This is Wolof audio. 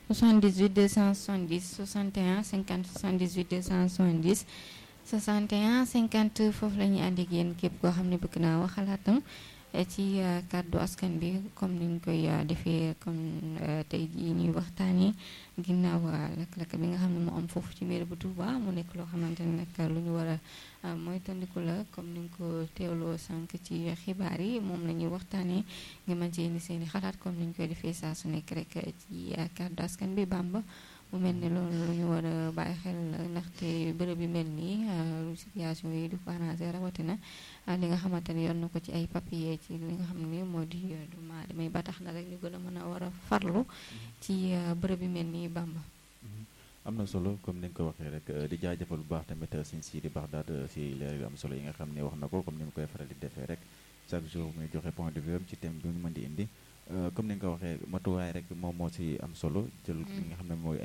78 270 61 50 78 270 61 50 foofu la ñuy ànd ak yéen képp koo xam ne bëgg naa wax xalaatam ci kàddu askan bi comme niñ koy defee comme tey jii ñuy waxtaanee ginnaaw lakk-lakk bi nga xam ne moo am foofu ci mairie bu Touba mu nekk loo xamante ne nag lu ñu war a moytandiku la comme niñ ko teewloo sànq ci xibaar yi moom la ñuy waxtaanee nga mën ci indi seen i xalaat comme niñ koy defee saa su nekk rek ci kàddu askan bi Bamba mu mel ni loolu lu ñu war a bàyyi xel ndaxte bërëb yu mel nii situation yi du arrangé rawatina li nga xamante ne yoon na ko ci ay papier ci li nga xam ne moo di duma damay ba tax na rek ñu gën a mën a war a farlu ci bërëb yu mel nii Bamba am na solo comme ni nga ko waxee rek di jaajëfal bu baax tamit Sëñ Sidi Baxdaad si leer yu am solo yi nga xam ne wax na ko comme ni mu koy faral di defee rek chaque jour muy joxe point de vue ci thème bi mu mën di indi comme ni nga ko waxee matuwaay rek moom moo si am solo jël li nga xam ne mooy